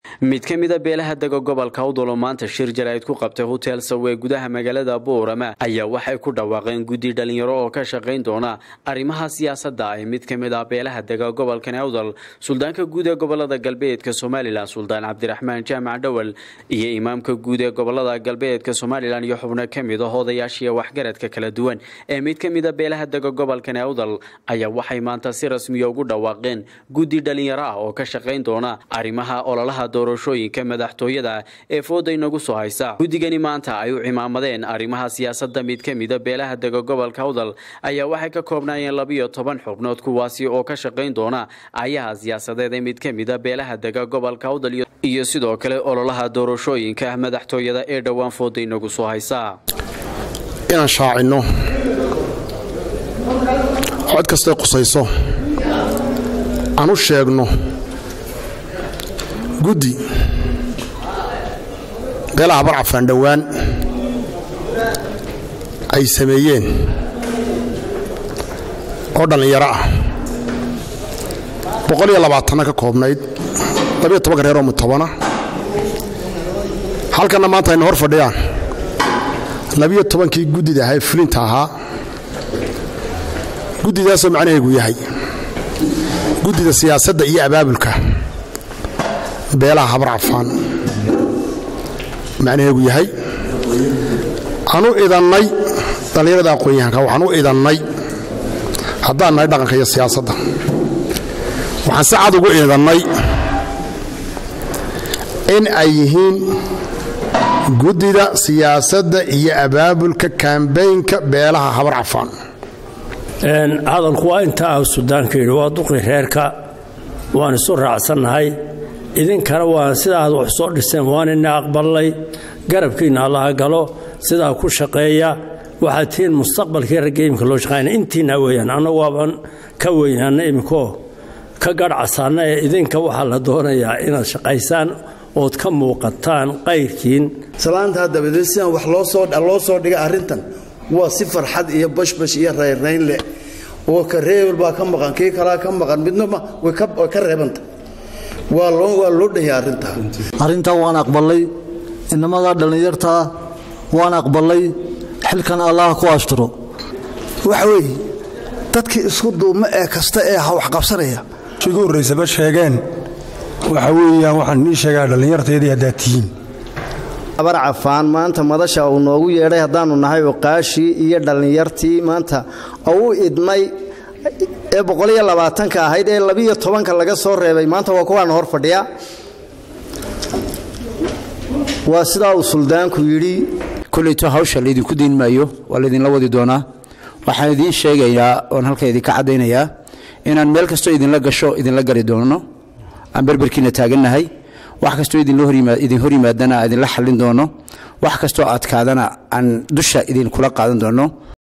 mid ka mida beelaha dega gobolka awdalo maanta shir jaraa'id ku qabtay hotel sawe gudaha magaalada boorama ayaa waxay ku dhawaaqeen guddi dhalinyaro oo ka shaqayn doona arrimaha siyaasadda ee mid ka mid ah beelaha dega gobolkan awdal suldaanka guud ee gobolada galbeedka somalilan suldaan cabdiraxmaan jaamac dhowal iyo imaamka guud ee gobolada galbeedka somalilan iyo xubno ka mid ah odayaashiiya waxgaradka kala duwan ee mid ka mida beelaha dega gobolkan awdal ayaa waxay maanta si rasmiya ugu dhawaaqeen guddi dhalinyaro ah oo ka shaqayn doona arrimaha ololaha doorashooyinka madaxtooyada ee fooda inagu soo haysa guddigani maanta ay u cimaamadeen arrimaha siyaasadda mid ka mida beelaha dega gobolka awdal ayaa waxay ka koobnaayeen labiyo toban xubnood kuwaasi oo ka shaqayn doona ayaha siyaasadeed ee mid ka mida beelaha dega gobolka awdal iyo sidoo kale ololaha doorashooyinka madaxtooyada ee dhowaan fooda inagu soo haysa inaan shaacinno cod kastay qusayso aan u sheegno guddi beelaha barcafaan dhowaan ay sameeyeen oo dhallinyaro ah boqol iyo labaatanna ka koobnayd labiyo tobanka reer oo mutobana halkanna maanta ayna hor fadhiyaan labiyo tobankii guddida ahaa ee fulinta ahaa guddidaasoo macnaheegu yahay guddida siyaasadda iyo abaabulka beelaha habar cafaan macnaheegu yahay aan u idannay dhallinyarada aqoon-yahanka waxaan u idannay haddaan nahay dhaqanka iyo siyaasadda waxaan si cad ugu idannay in ay yihiin guddida siyaasadda iyo abaabulka kambaynka beelaha habar cafaan hadalku waa inta ah sudaanka yidhi waa duqi reerka waan isu raacsannahay idinkana waa sidaa aad wax soo dhiseen waanina aqballay garabkiinna allaha galo sidaa ku shaqeeya waxaad tihiin mustaqbalkii ragga imika loo shaqaynaya intiina weeyaan annagu waaban ka weynaana iminkoo ka garhcasaana ee idinka waxaa la doonayaa inaad shaqaysaan ood ka muuqataan qayrkiin salaantaa dabadeed sidaan wax loo soo dhigay arrintan waa si farxad iyo bashbash iyo rayrayn leh oo ka reebel baa ka maqan kii kalaa ka maqan midna way ka reebanta waa loo dhahya arrintaa arrintaa waan aqballay inamadaa dhallinyartaa waan aqballay xilkan allaha ku asturo waxa weeye dadkii isku duuma ee kasta ee ha wax qabsanaya ugu horraysaba sheegeen waxa weeyaan waxaan nii sheegaa dhallinyarteedii haddaad tihiin abar cafaan maanta madasha uu noogu yeedhay haddaannu nahay oqaashii iyo dhallinyartii maanta oo u idmay ee boqoliyo labaatanka ahayd ee labiyo tobanka laga soo reebay maanta waa kuwaana hor fadhiya waa sidaa uu suldaanku yidhi koleyto hawsha laydinku dayn maayo waa laydinla wadi doonaa waxaan idiin sheegayaa oon halka idinka caddaynayaa inaan meel kastoo idinla gasho idinla gari doono aan berberkiina taagannahay wax kastoo idin hor yimaadana idinla xallin doono wax kastoo adkaadana aan dusha idinkula qaadan doono